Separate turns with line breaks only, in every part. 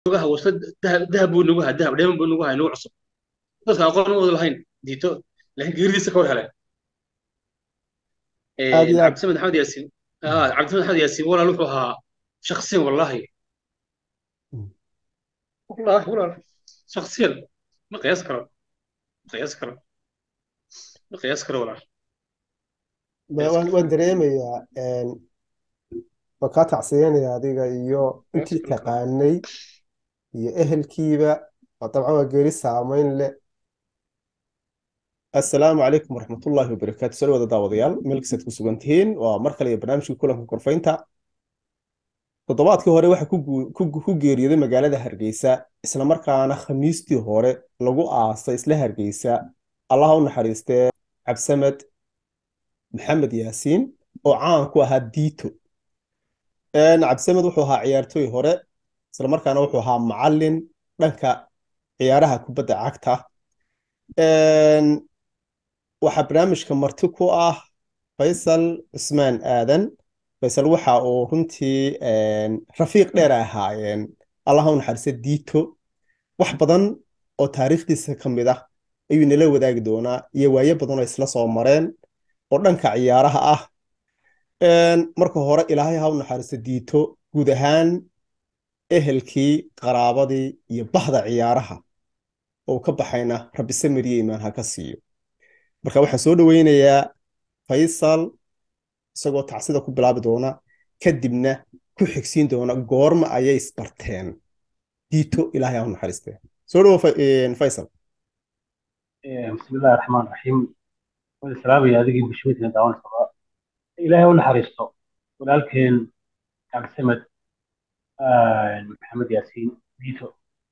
nagu haha wasfad dahab dahab buu nagu haha dahab dheeman buu nagu haha nagu cusub dadka aqoon u wada lahayn diito laakiin geeridiisa ka war heleen
aad iyo aad
cabdisamed maxamed yaasiin ah cabdisamed maxamed yaasiin walaal wuxuu ahaa shakhsiyan wallahi wallahi walaal shakhsiyan ma qiyaas karo ma qiyaas karo ma qiyaas karo walaal
Ma-
qiyaas
waan
karo
waan dareemayaa een, waan kaa tacsiyanaya adiga iyo
qiyaas
intii
karo
taqaanay iyo ehelkiiba oo dabcan waa geeri saameyn leh assalaamu calaykum waraxmatullaahi wabarakaatu soo wada daawadayaal meelkasaad ku sugan tihiin waa mar kale iyo barnaamijkii kulanka korfaynta toddobaadkii hore waxaa ku guu- ku ku geeriyooday magaalada Hargeysa isla markaana khamiistii hore lagu aasay isla Hargeysa allaha u naxariistee Cabsamed Maxamed Yaasiin oo caan ku ahaa Diito een Cabsamed wuxuu ahaa ciyaartooy hore isla markaana wuxuu ahaa macallin dhanka ciyaaraha kubadda cagta een waxaa barnaamijka marti ku ah Faysal Cusmaan Aadan Faysal waxa uu runtii een, rafiiq dheer ay ahaayeen allaha u naxariista Diito wax badan oo taariikhdiisa ka mid ah ayuu nala wadaagi doonaa iyo waayo badan oo isla soo mareen oo dhanka ciyaaraha ah Een, marka hore ilaahay ha u naxariista Diito guud ahaan ehelkii qaraabadii iyo bahda ciyaaraha oo ka baxayna rabbi samir iyo iimaan ha ka siiyo marka waxaan soo dhaweynayaa Faysal isagoo tacsida ku bilaabi doona kadibna ku xigsiin doona goorma ayay isbarteen diito ilaahay ha u naxariistee soo dhawo Fa- een, Faysal
بسم الله الرحمن الرحيم والسلام يا ذيك بشويتنا دعوان الصلاة إلهي ونحرسته ولكن عبد السمد آه محمد ياسين ديتو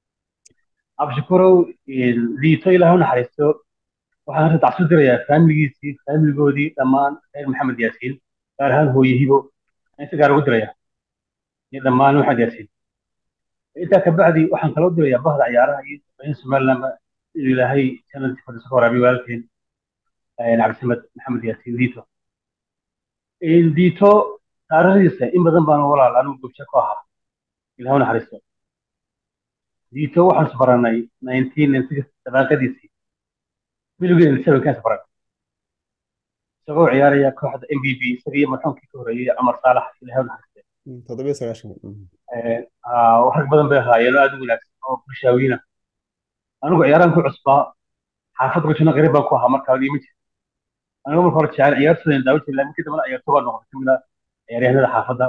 عبد شكورو ديتو إلهي ونحرسته waxaan hadda tacsiin dirayaa faamiligiisii faamiligoodii dhammaan reer maxamed yaasiin gaar ahaan hooyahibo inta gaar ugu diraya iyo dhammaan maxamed yaasiin intaa ka bacdi waxaan kaloo dirayaa bahda ciyaaraha iyo in somaliland inuu ilaahay sanadkii fadhiso ka waraabiyo walaalkeen cabdisamed maxamed yaasiin diito diito taariikhdiisa in badan baan walaal anigu gobsho ku ahaa ilaah u naxariisto diito waxaan isbaranay 1996 dabaaqadiisii bilowgii sevenkaas baran isagoo ciyaaraya kooxda m b b isaga iyo marxuumkii ka horeeyey cumar saalax ilaah u naxariiste
Mm, toddobiyo sagaashan mm.
rag badan bay ahaayeen oo aad u wanaagsan oo bulshaawiina anigu ciyaarahan ku cusbaa xaafadda gujino qariib baan ku ahaa markaa dhiima jir anigu marka hore jecel ciyaartooydan daawo jiray laakiin kadibna ciyaartoo baa noqday kamid ah ciyaaryahanada xaafadda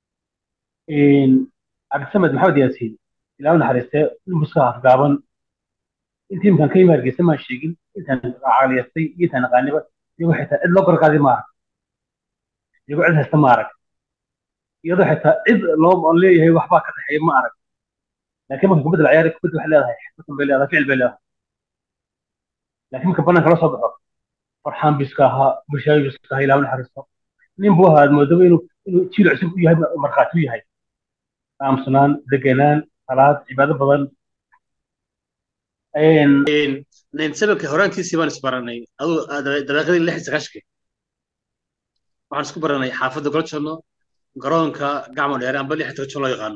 cabdisamed maxamed yaasiin ilaah u naxariistee ilmuska afgaaban intii imkaan ka yimi hargeysa maan sheegin intaan caqliyastay iyo intaan aqaaniba iyagoo xitaa cid loo garqaadi ma arag iyagoo cid haysta ma arag iyadoo xitaa cid loo aan leeyahay waxbaa ka dhexeeya ma arag laakiin marka kubadda la ciyaari kubadda waxay leedahay xikmatan bay leedahay ficil bay leedahay laakiin marka banaanka la soo baxo farxaan biska ahaa bulshaawi biska ahaa ilaah u naxariisto nin buu ahaa aad moodaba inuu inuu jiil cusub u yahay markhaati u yahay aamusanaan degenaan salaad cibaado badan
sababka horaantiisii baan isbaranay aduu dabeeqadii lix sagaashkii waxaan isku baranay xaafadda goljono garoonka gacmo dheere amba lix tojo loo yaqaano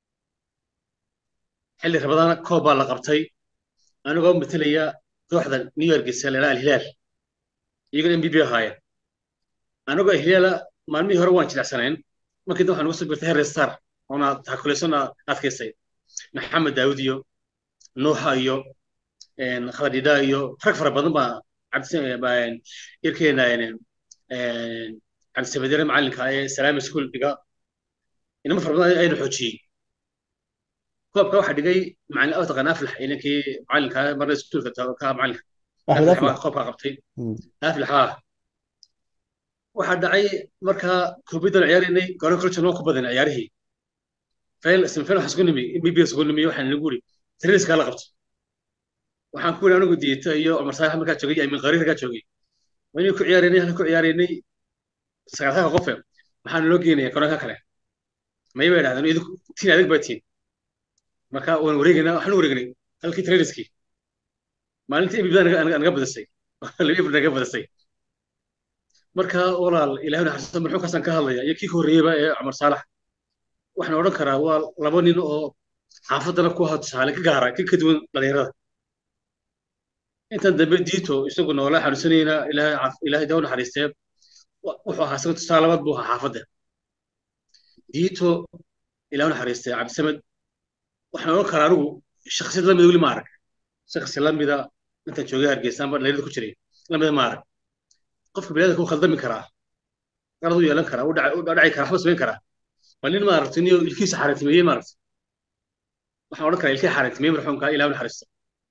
xilli rabadana koob baa la qabtay anigoo matelaya kooxda new york selera alhilaal iyagana m b b ahaayeen anigoo alhilaala maalmihii hore waan jilicsanayn markii dambe waxaan ugu soo birtay harry star oona takuleysona adkaysay maxamed daawud iyo nuuxa iyo khadadhidha iyo rag fara badan baa irkeena cabdisamedere macalinka ee salaami school dhiga inama fara badan ayna xoojiyey koobka waxaa dhigay macalin aw taqaan aflax inankii macalinka marna iskuulka ka macalinka
Ahmed
aflax
Aflax.
baa koobka qabtay
Mm.
aflax haa waxaa dhacay markaa koobiddan ciyaaraynay garoon kaljan waan ku badan ciyaarihii fail semifinal waxaan isku nimi mb isku nimi waxaan nagu uri tiriiskaa la qabto waxaan ku yidhi anigu diita iyo cumar saalax markaa joogay iyo amin qariir kaa joogay waynu ku ciyaaraynay halka ku ciyaaraynay sagaalka qofe maxaa naloo geenaya garoonka kale may bay dhahdeen idinku tiin adag baa tiin marka waan wareegaynaa waxaan u wareegnay halkii trainiskii maalintii mb naga badisay laba naga badisay marka walaal ilaahay naxariisto marxuumkaasaan ka hadlaya iyo kii ka horreeyeyba ee cumar saalax waxaan odhan karaa waa laba nin oo xaafaddana ku ahaa tusaale ka gaara ka ka duwan dhalinyarada intan dambe diito isagu noola xanuunsanayna ilaahay caaf- ilaahay daa u naxariistee wa- wuxuu ahaa isaga tusaale labaad buu ahaa xaafadda diito ilaahay u naxariistee cabdisamed waxaan oran karaa anigu shakhsiyad lamida weli ma arag shakhsi lamida intaan joogay hargeysa amba dhalinyarada ku jiray lamida ma arag qofka biniadamka wuu khaldami karaa qalad u yeelan karaa u dhac- u dhaci karaa waxba samayn karaa bal nin maaragtay niyo ilkiisa xaaraantimeeyey maaragtay waxaan odhan karaa ilkii xaaraantimeeyey marxuumka ilaahay u naxariisto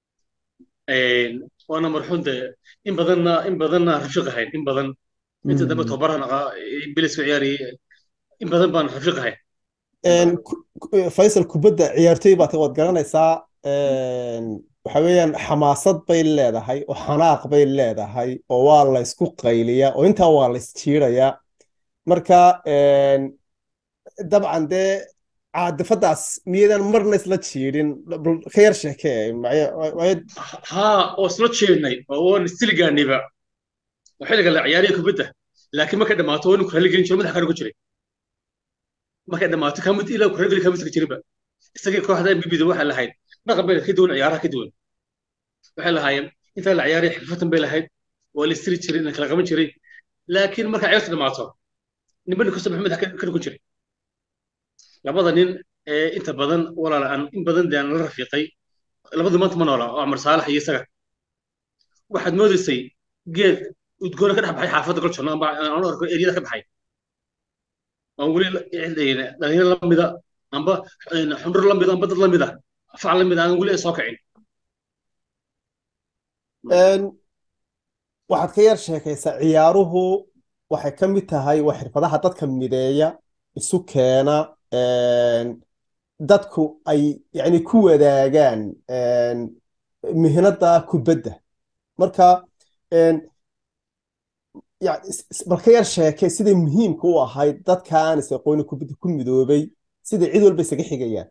waana marxuum de in badanna in badanna rafiiq ahayn in badan inta dambe tobaran aqaa bilis ciyaariyey in badan baan rafiiq ahayn
Een, ku- ku- Faisal kubadda ciyaartoy baad waad garanaysaa een, waxa weeyaan xamaasad bay leedahay oo xanaaq bay leedahay oo waa la isku qayliyaa oo intaa waa la isjiirayaa marka een, dabcan dee caadifadaas miyadan marna isla jiirin bal ka yar sheekee macye- macye-
haa oo isla jeednay oo waan istiligaaniba oo xilliga la ciyaariya kubadda laakiin markay dhammaato waa inu kurali gelin jiro madaxa karugu jiray markay dhammaato kamid ilaa kurali gelin kamid jirinba isagii kooxda mbibida waxay lahayd dhaqan bay ka duwan ciyaaraha ka duwan waxay lahaayeen intaa la ciyaaraya xirfatan bay lahayd waa la istiri jiray la kala qaban jiray laakiin marka ciyaartu dhammaato ninba nin kasta maxamed ka dhugun jiray labada nin ee inta badan walaal aan in badan dee aan la rafiiqay labadu maanta ma noola oo Cumar Saalax iyo isaga waxaad moodaysay geed udgoona ka dhex baxay xaafadda Golchon amba aan arko eriyada ka baxay aan weli cidayna dhalinyaro la mida amba xundur la mida amba dad la mida fac la mida aan weli soo kicin
een, waxaad ka yar sheekaysaa ciyaaruhu waxay ka mid tahay waa xirfadaha dadka mideeya isu keena een, dadku ay yani ku wadaagaan een, mihnada kubadda marka een, ya- is- is- bal ka yar sheekay siday muhiimka u ahayd dadka aan is aqoonin kubadda ku midoobay siday cid walba isaga xigayaan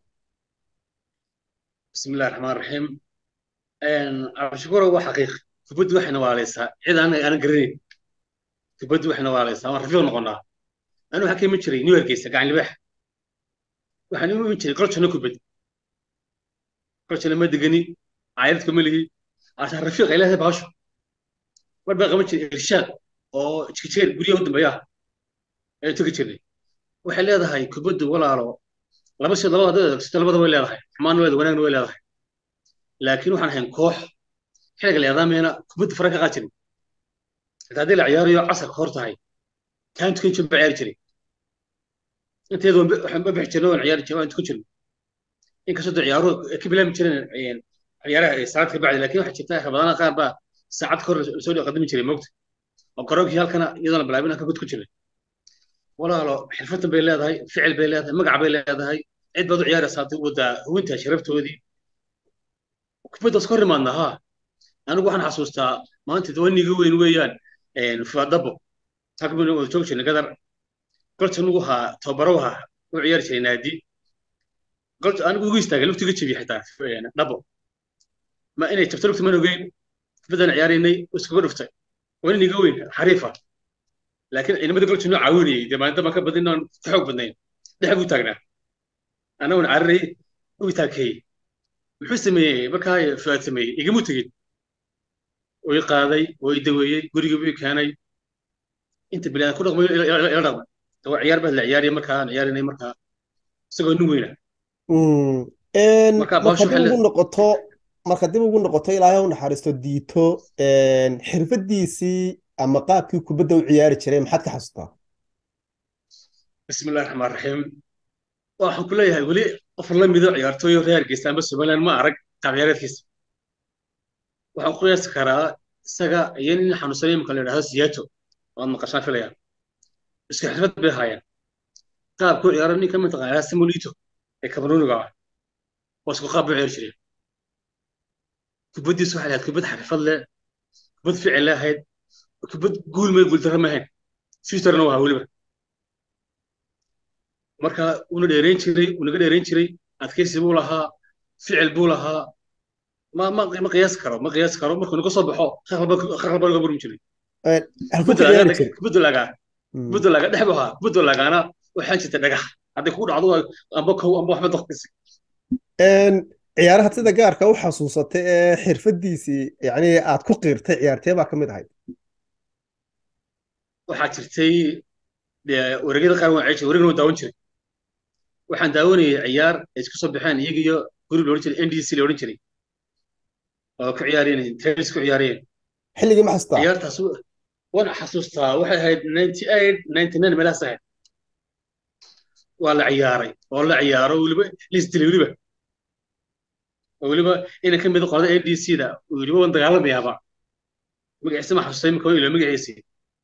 بسم الله الرحمن الرحيم ان عبشكورة هو حقيقي كبد وحنا واليسا عيد انا انا قريب كبد وحنا واليسا ما رفيق نقولنا انا حكي من شري نيويورك يسا قاعد لبح وحنا من شري قلت شنو كبد قلت لما دقني عائلتكم اللي عشان رفيق الى هذا باشو ما بقى من شري ارشاد او تشكير غريو ودن بيا اي تكتشري waxay leedahay kubaddu walaalo laba shay labada sida labada way leedahay xumaan way wanaagna way leedahay laakiin waxaan ahayn koox xilliga la yadaameyna kubadda fara ka qaad jirin xitaa haddii la ciyaarayo casarka hor tahay kaan tukan jirin baa ciyaari jiray inteedu waxaan ma bixi jirnay waan ciyaari jiray waan tukan jirin inkastoo dee ciyaaruhu ay ka bilaami jireen ciyaaraha saacad ka bacdi laakiin waxaa jirta rabadaana qaar baa saacad ka hor lasoo qadami jiray moogta oo garoonkii halkana iyadoona bilaabin ka gud ku jiray walaalo xirfadan bay leedahay ficil bay leedahay magac bay leedahay cid baad u ciyaaraysaa waddaa hubinta sharaftoodii kubaddaas ka hor imaadna ha anigu waxaan xasuustaa maanta dawaniga weyn weeyaan fuadabo takbin wada joogi jirnay gadar golta anigu haa tababaro ahaa u ciyaari jiray naadi golta anigu ugu istaagay lugtiga jabiye xitaa dhabo ma inay jabto lugta man ogeyn kubaddan ciyaaraynay iskaga dhuftay waa nin iga weyn xariifa laakiin ciidamada golta noo caawinayay dee maalinta baan ka badin aan ka xoog badnayn dhex buu taagnaa annaguna cararay u taagkeeyey muxuu sameeyey markaa fuaad sameeyey igamu tegin way qaaday way daweeyey gurigii buu keenay inta bilaad ku dhaqmay ila dhaqmay waa ciyaar baa la ciyaaraya markaa aan ciyaarinay markaa isagoo nin weyna
marka dib ugu noqoto marka dib ugu noqoto ilaahay u naxariisto diito xirfadiisii ama qaabkii kubadda u ciyaari jiray maxaad ka xasuustaa
bismi illahi raxmaan raxiim waxaan ku leeyahay weli qof la mido ciyaartooyo reer hargeysa amba somaliland ma arag taageereedkiisa waxaan ku qiyaasi karaa isaga iyo nin xanuunsanay imika la yidhahdo siyaato waad maqashaan filaya isku xirfad bay ahaayeen qaabku ciyaaro nin ka mid taqaanaa simulito ee kabaruuniga ah oo isku qaab buu ciyaari jireen kubaddiisu waxay lahayd kubad xirfad leh kubad ficil lahayd kubad guul may guuldarro ma ahayn futurena waa weliba marka uuna dheerayn jiray unaga dheerayn jiray adkaysi buu lahaa ficil buu lahaa ma ma ma qiyaas karo ma qiyaas karo markuu naga soo baxo khaqalba naga burmi jiray budulaga budulaga dhex buu ahaa budulagaana waxaan jirta dhagax hadday kugu dhacdo amba kow amba waxba doqdisi
ciyaaraha sida gaarka u xasuusatay ee xirfadiisii yani aad ku qiirtay ciyaartee baa ka mid ahayd
waxaa jirtay wareegyada qaar waan ceeshay wareegna waan daawan jiray waxaan daawanayay ciyaar ay isku soo baxeen iyaga iyo gurub loodhan jiray ndc la odhan jiray oo ku ciyaareen tennis ku ciyaareen
xilligii ma xasuustaa
ciyaartaas waan xasuustaa waxay ahayd ninety eight ninety nine meelahaas ahayd waa la ciyaaray oo la ciyaaro weliba lisdilay weliba oo weliba ina ka mid qolada ndc da weliba waan dagaalamayaaba magaciisa ma xasuustay imika ilo magaciisii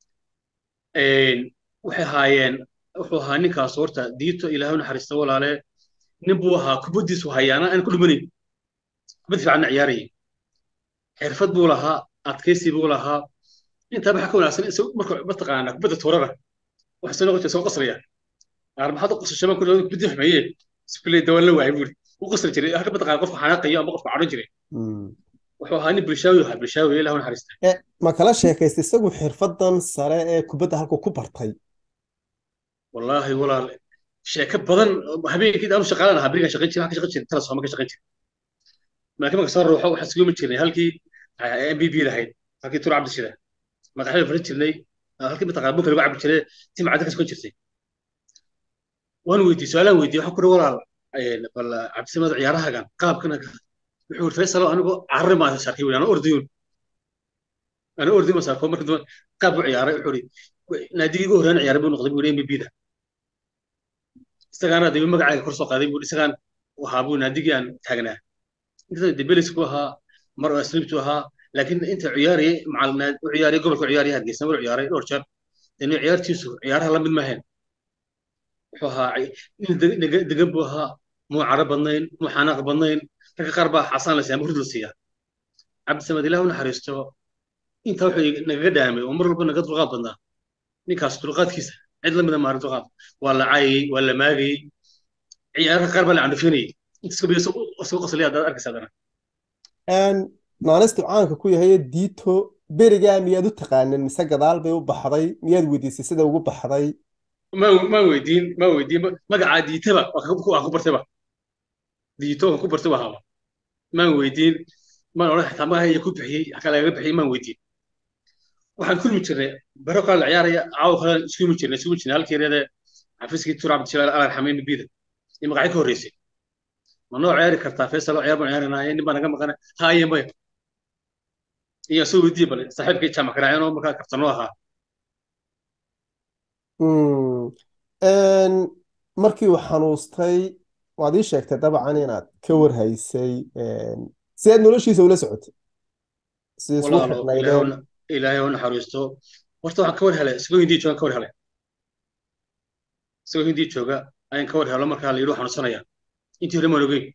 waxay ahaayeen wuxuu ahaa ninkaas horta diito ilaahay u naxariista walaale nin buu ahaa kubaddiisu hayaana aan ku dhumanayn kubad fiicanna ciyaarayay xirfad buu lahaa adkaysi buu lahaa intaa waxaa ka wanaagsan marka mataqaanaa kubadda tuurada waxa soo noqon soo qasraya qaar maxaad u qasashay ma kulli kubaddi xumeeye iskuulay dawaan la waayay buuri u qasri jiray halka mataqaanaa qofka xanaaqayo ama qofka cadhan jiray wuxuu ahaa nin bulshaawi ahaa bulshaawi ilaahu naxariista
ma kala sheekaysta isagu xirfadan sare ee kubadda halku ku bartay
wallaahi walaal sheeko badan habeenkii aanu shaqaalan ahaa berigaan shaqayn jiray waxaan ka shaqayn jiray tala sooma ka shaqayn jiray laakiin marka soo ruuxo waxaan sugumi jirnay halkii m b b lahayd halkii tur cabdi shida madaxda farin jirnay halkii mataqaana bunka lagu cabi jiray tii macadda ka sugan jirtay waan weydiiyey su-aalaan weydiiyey waxaan ku uri walaal bal cabdisamad ciyaarahagan qaabkana wuxuu uri faysalo anigoo carri maa sarkay weli anoo ordayun anoo orday ma sarko marka dambe qaab u ciyaaray wuxuu uri naadigii ugu horreyn ciyaaray buu noqday buu m b b da isagaana dib magacayga kor soo qaaday buu isagaan ahaa buu naadigii aan taagnaa inta debelis ku ahaa mar oo asliibtu ahaa laakiin inta ciyaarayay macal u ciyaarayay gobolka ciyaarayay hargeysa mar ciyaaray dhowr jeer dani ciyaartiisu ciyaaraha la mid maahayn wuxuu ahaa nin degan buu ahaa muu caro badnayn muu xanaaq badnayn ragga qaar baa xasaan la siiya ama hurd la siiyaa cabdisamad ilaah u naxariisto intaa wuxuu nagaga dhaamay oo mar walba naga dulqaad badnaa ninkaas dulqaadkiisa cid lamida maarin dulqaad waa la caayay waa la maagayay ciyaaraha qaar baa la candhufinayay intaas kabiya soo qaslaya haddaad arkaysa haddana
naanistu caanka ku yahay diito berigaa miyaad u taqaanin mise gadaal bay u baxday miyaad weydiisay sida ugu baxday
maan weydiin maan weydiin magacaa diitaba waan ku bartayba diito waan ku bartay waa haba maan weydiin maan odhan xitaa magaca iyo ku bixiyey xakaa lagaga bixiyey maan weydiin waxaan kulmi jirnay baro kale la ciyaaraya caawa kale iskumi jirnay iskumi jirnay halkeereede xafiiskii tur cabdishilaal alar xamayn bida iyo magacyo ka horreysay ma noo ciyaari kartaa faysal oo ciyaar baan ciyaaranaye nin baa naga maqana haaye maya iyo soo weydiiye bale saaxiibkii jaamac garaaceen oo markaa kabtanoo ahaa
markii uu xanuustay waad ii sheegtay dabcan inaad ka warhaysay si aad noloshiisa ula socotay si isku xirnaydeen
ilaahay oo naxariisto horta waxaan ka war helay isagoo hindii joogan ka war helay isagoo hindii jooga ayaan ka war helo markaa la yidhi xanuunsanaya intii hore maan ogeyn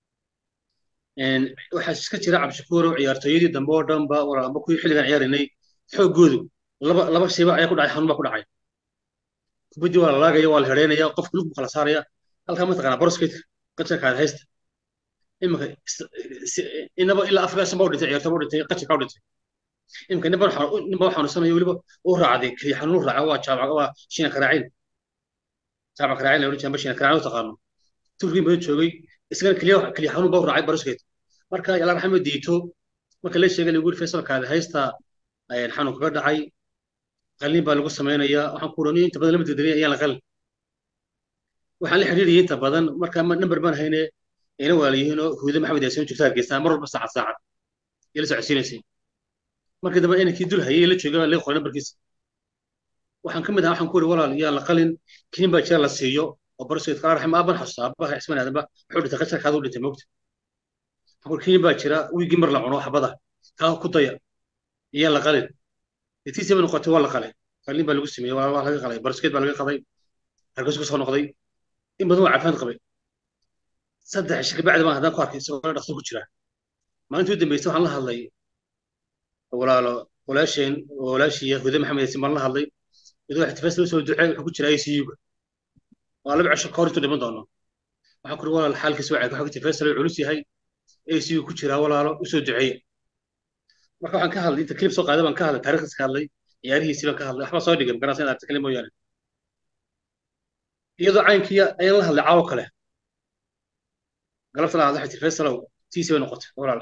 waxaa iska jira cabdishakuur oo ciyaartooyadii dambe oo dhan ba walaamba kuwii xilligan ciyaarinay xooggoodu laba laba shayba ayaa ku dhacay xanuun baa ku dhacay kubaddii waa la laagaya waa la hedheynaya qofka lug buu kala saaraya halkaa mataqaanaa boroskeedka qajarkaada haysta iminka inaba ilaa afar shan baa u dhintay ciyaartooy baa u dhintay qajarkaa u dhintay iminka ninba ninba xanuunsanayo weliba uu raacday keliya xanuun u raaca waa jaabac waa shiina karaacin jaabac karaacin la odhan jiray amba shiina karaacin u taqaano turkii badan joogay isagana keliya keliya xanuun baa u raacay baraskeed marka yàlla raxmed diito marka la sheegay lagu yiri faysalkaada haysta xanuun kaga dhacay qalin baa lagu samaynayaa waxaan ku uraniyo inta badan lama degdegay ayaan la qalin waxaan la xiriiriyay inta badan marka number baan hayne ina waaliyihiin oo huuda maxamed yaasiin joogta hargeysa mar walba saacad saacad ila socodsiinaysay markii dambe inankii dul hayay la joogay laga qoray numberkiisa waxaan ka mid ahaa waxaan ku iri walaal yaa la qalin kinin baa jira la siiyo oo baraskeed kala raxma aaban xasuusta aabaha cismaan aadanba wuxuu dhintay qasharkaada u dhintay moogta waxaan kinin baa jira wiigii mar la cuno xabada kaa ku daya iyaa la qalin itiisaba noqotay waa la qalay qalin baa lagu sameeyey waa laga qalay baraskeed baa laga qaday hargeysa ku soo noqday in badan waa caafimaad qabay saddex cisho kabacdi baan haddaan ku arkay isagoo dhaqso ku jira maalintii u dambeysay waxaan la hadlay walaalo walaasheen walaashiya hude maxamed yaasin baan la hadlay idoo ixtifaas loo soo ducey wuxuu ku jira ICU-ga waa laba cisho kahor intuu dhiman doono waxaan ku uri walaal xaalkiisa waa waxa ixtifaas loo culus yahay ICU ku jira walaalo u soo duceeye marka waxaan ka hadlay inta clip soo qaaday baan ka hadlay taariikhdiisa ka hadlay ciyaarihiisii baan ka hadlay waxba soo dhigay magaranaysa inaad kale mooyaane iyadoo caynkii ayaan la hadlay caawo kale galabta la hadla waxay tiri faysalow tiisi bay noqotay walaal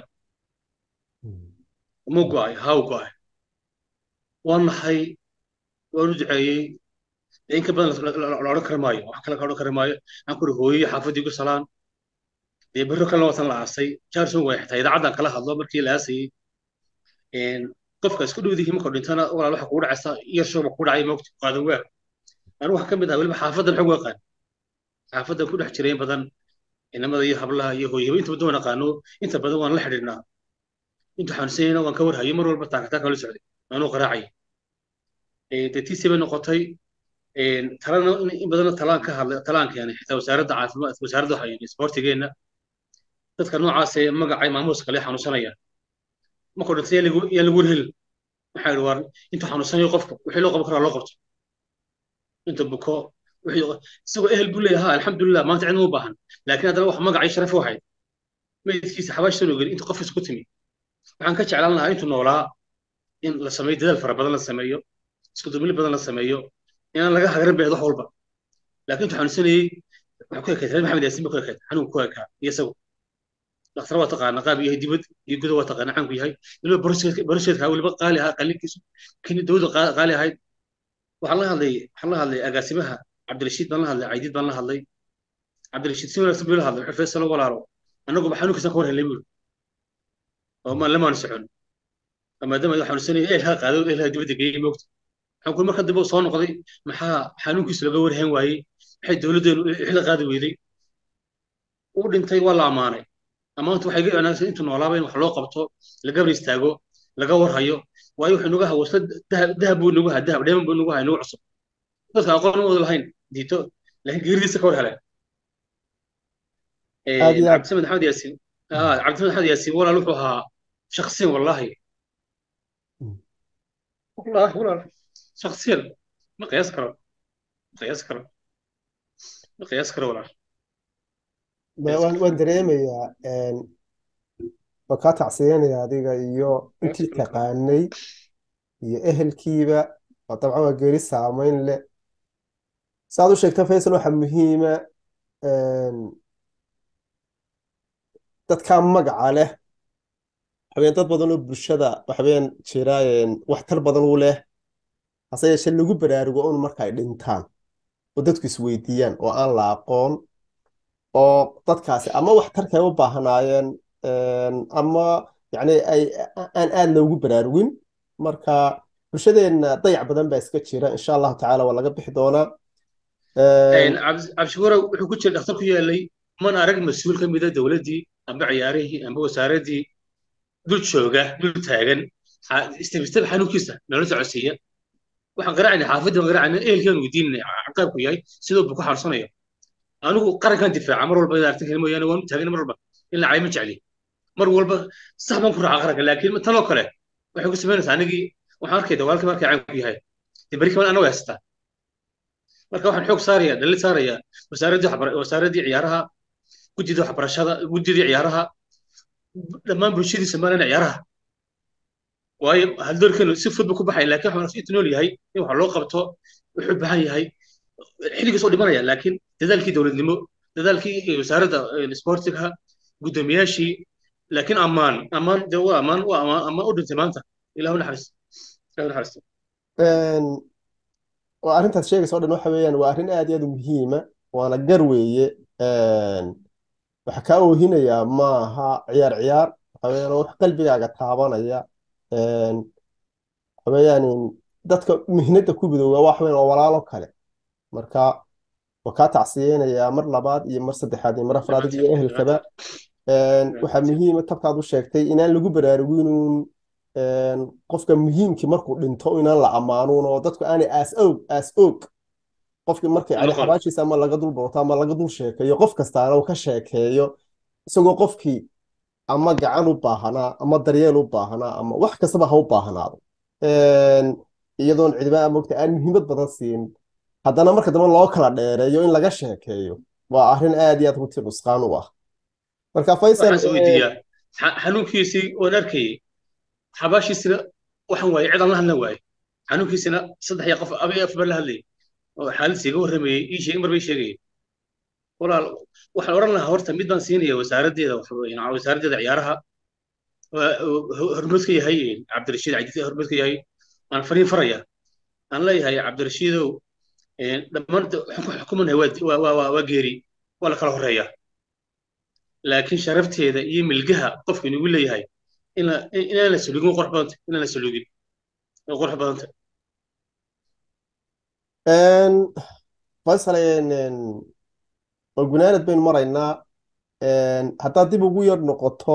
muu go'ay haa u go'ay waan nahay waan u duceeyey dee in ka badan la odhan kari maayo wax kale ka odhan kari maayo aan kuri hooyey xaafadii gu salaan dee berro kalena watan la aasay jaarson way xitaa idaacaddan kala hadlo markii la aasayey qofka isku dhowdihi markuu dhintana walaal waxa kugu dhacaysa iyo shooba kugu dhacay moogta qaadan waa anigu waxa ka mid ah weliba xaafaddan xog aqaan xaafaddan ku dhex jiray in badan inamada iyo hablaha iyo hooyaba inta badan waan aqaano inta badan waan la xidhiidhnaa inta xanuunsanyayna waan ka warhayo mar walba taakataa kala socday anuu qaraacay dee tiisi bay noqotay talana in badanna talaan ka hadlay talaan keenay xitaa wasaaradda caafimaad wasaaradda waxa isboortigeenna dadka noocaas ee magacay maamuuska kale xanuunsanaya markuu dhintay yaa lagu warhelin maxaa idhi waar intuu xanuunsanayo qofka wixii loo qaban karaa loo qabto inta buko isagoo ehel buu leeyahay alxamdulilah maanta cidma u baahan laakiin haddana wax magacii sharaf u ahayd meydkiisa xabaashtan ogeli intuu qofkiisa ku timi waxaan ka jeclaan lahaa intuu noolaa in la sameeyo dadaal fara badan la sameeyo isku dumili badan la sameeyo inaan laga hagaran beed wax walba laakiin intuu xanuunsanayey waxaa ku ekayd reer maxamed yaasin ba ku ekayd xanuunka ku ekaa iyo isagu dhakhtar waa taqaana qaab yahay dibad iyo guda waa taqaana caanku yahay weliba borosheedka weliba qaali ahaa qalinkiisu kini dawladda qaali ahayd waxaan la hadlay waxaan la hadlay agaasimaha cabdirashiid baan la hadlay caydiid baan la hadlay cabdirashiid si wanaagsan buu la hadlay wuxuu faysalo walaalo annaguba xanuunkiisan ka war helnay buuri oo maan lamaanu socon maadaama uu xanuunsanayay eelhaa qaado eelhaa dibadda geeyey moogta waxaan kuli marka dambe soo noqday maxaa xanuunkiisa laga warhayn waayey maxay dowladdeenu xila qaadi weyday uu dhintay waa la ammaanay ammaantu waxay ga wanaagsan intuu noolaaba in wax loo qabto la gabar istaago laga warhayo waayo wuxuu nagu hawasta dahab buu nagu haa dahab dheeman buu nagu haa nagu cusub dadka aqoon wada lahayn diito laakiin geeridiisa ka war heleen cabdisamed maxamed yaasiin cabdisamed maxamed yaasiin walaal wuxuu ahaa shaksiyan wallaahi wallaahi walaal shaksiyan ma qiyaas karo ma qiyaas karo ma qiyaas karo walaal
waan dareemayaa waan kaa tacsiyanaya adiga iyo intii taqaanay iyo ehelkiiba oo dabcan waa geeri saamayn leh saaad u sheegta faysal waxaa muhiima dadkaa magaca leh waxaweyaan dad badan oo bulshada waxaweyaan jira waxtar badan u leh hase yeeshee lagu baraarugo un marka ay dhintaan oo dadku isweydiiyaan oo aan la aqoon oo dadkaasi ama waxtarka ay u baahnaayeen ama yani ay aan aad loogu baraarugin marka bulshadeenna dayac badan baa iska jira insha allahu tacaala waa laga bixi doonaa
cabdishakuura wuxuu ku jira dhakhtar ku yaalay man arag mas-uul ka mida dowladdii amba ciyaarihii amba wasaaraddii dul jooga dul taagan istebisteba xanuunkiisa nala socodsiiya waxaan qaraacnay xaafadda baan qaraacnay ehelkaan weydiinay caqaabku yahay sidoo buu ku xanuunsanayo anigu qarankan difaaca mar walba aragtan kale mooyaane waan u taagan mar walba in la cayma jecli mar walba sax baan ku raaca qaranka laakiin tanoo kale waxay ku samaynaysaa anigii waxaan arkay dagaalka markay caanku yahay dee beri kaman anagu haystaa marka waxaan xoog saaraya dhalli saaraya wasaaraddii wasaaraddii ciyaaraha guddidii waxbarashada guddidii ciyaaraha dhammaan bulshadii somalilan ciyaaraha waayo haldoorkeenu si fudba ku baxay laakiin waxaan inta nool yahay in wax loo qabto wuxuu baahan yahay xilligiis oo dhimanaya laakiin dadaalkii dowladnimo dadaalkii wasaaradda isboortiga guddoomiyaashii laakiin ammaan ammaan de waa ammaan waa ammaan ammaan u dhintay maanta ilahu naxariis ilahu naxariisto
waa arrintaas sheegaysa o dhan waxa weeyaan waa arrin aad iyo aad u muhiima waana gar weeye waxa kaa oohinayaa maaha ciyaar ciyaar waxa weeyaan wax qalbigaaga taabanaya waxa weeyaan dadka mihnada ku midooba waxa weeyaan waa walaalo kale marka waa kaa tacsiyeynayaa mar labaad iyo mar saddexaad iyo mar afraad iyo ehelkaba waxaa muhiima tabkaad u sheegtay inaan lagu baraaruginuun qofka muhiimkii markuu dhinto inaan la ammaanuun oo dadku aanay aas og aas og qofkii markay yani xabaashiisa ama laga dul booto ama laga dul sheekeeyo qof kastaana uu ka sheekeeyo isagoo qofkii ama gacan u baahanaa ama daryeel u baahanaa ama wax kastaba ha u baahnaado iyadoon cidiba mogta aan muhiimad badan siin haddana marka dambe loo kala dheereeyo in laga sheekeeyo waa arrin aad iyo aad runtii nusqaan u ah marka faysal
xanuunkiisii oon arkayay xabaashiisina waxaan waayey cid aan la hadlan waaye xanuunkiisina saddex iyo qof abay af baan la hadlayay oo xaaladdiisa iga warramayey ii sheeg mar bay sheegayay walaal waxaan odhan lahaa horta mid baan siinaya wasaaraddeeda wasaaraddeeda ciyaaraha hormuud ka yahay cabdirashiid cajisi hormuud ka yahay aan fariin faraya aan leeyahay cabdirashiidow dhammaan xukumanahay waa geeri waa la kala horeeya laakiin sharafteeda iyo milgaha qofka inugu leeyahay inaan la salugin qurux badanta inaan la salugin qurux badanta
faysal oo gunaanad baynu maraynaa haddaad dib ugu yar noqoto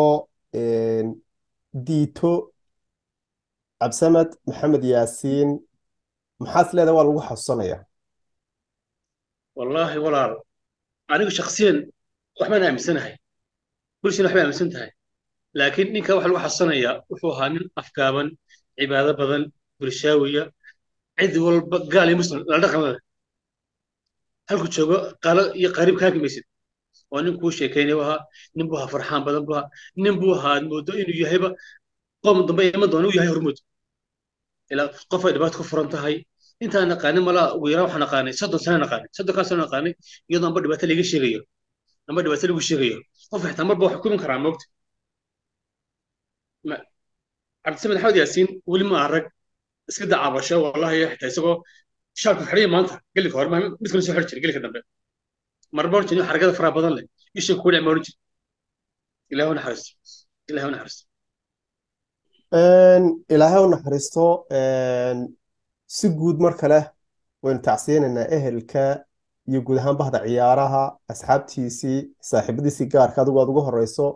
diito cabsamed maxamed yaasiin maxaad leedahay waa lagu xasuusanaya
wallaahi walaal anigu shaksiyan waxbaan aaminsanahay bulshana waxbay aaminsan tahay laakiin ninka waxa lagu xasuusanayaa wuxuu ahaa nin afgaaban cibaado badan bulshaawiya cid walba gaal iyo muslim la dhaqan leh halku joogo qaalo iyo qariib kaa gamaysid oo nin kuu sheekaynaya ahaa nin buu ahaa farxaan badan buu ahaa nin buu ahaa moodo inuu yahayba qoom dambe iman doona uu yahay hormuud ilaa qof ay dhibaato ku furan tahay intaan naqaanin malaa ugu yaraan waxaan naqaanay soddon sano naqaanay soddonkaa sano naqaanay iyadoo amba dhibaato laga sheegayo amba dhibaato lagu sheegayo qof xitaa marba wax xukumin karaa moogta cabdisamed axmed yaasiin weli ma arag iska dacaabasho wallahi xitaa isagoo shaalku xidhaya maanta gelika hore mid kale soo xidhi jira gelika dambe marba oran jirin xaragada faraha badan leh isha kuu dhicma oran jir ilaahu naxariisto ilaahu naxariisto
ilaahay u naxariisto si guud mar kale waynu tacsiyanaynaa ehelka iyo guud ahaan bahda ciyaaraha asxaabtiisii saaxiibadiisii gaarka adigu aad uga horeyso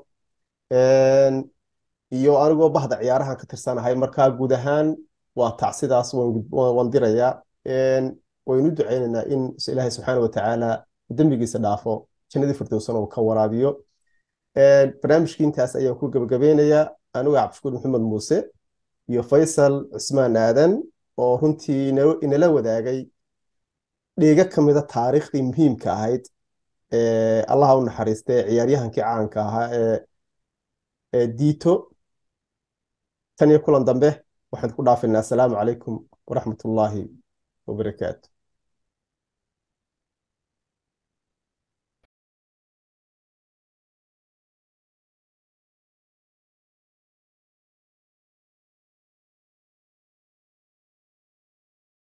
iyo anigoo bahda ciyaarahan ka tirsanahay marka guud ahaan waa tacsidaas waan dirayaa waynu ducaynaynaa in ilaahay subxaana watacaala dembigiisa dhaafo jannadii firdowsana uu ka waraabiyo barnaamijkii intaas ayaan ku gebagabeynayaa anigu cabdishukuur maxamed muuse iyo faysal cusmaan aadan oo runtii inala wadaagay dheega ka mida taariikhdii muhiimka ahayd allaha u naxariistay ciyaaryahankii caanka ahaa ee diito tan iyo kulan dambe waxaan ku dhaafaynaa asalaamu calaykum waraxmat ullaahi wabarakaatu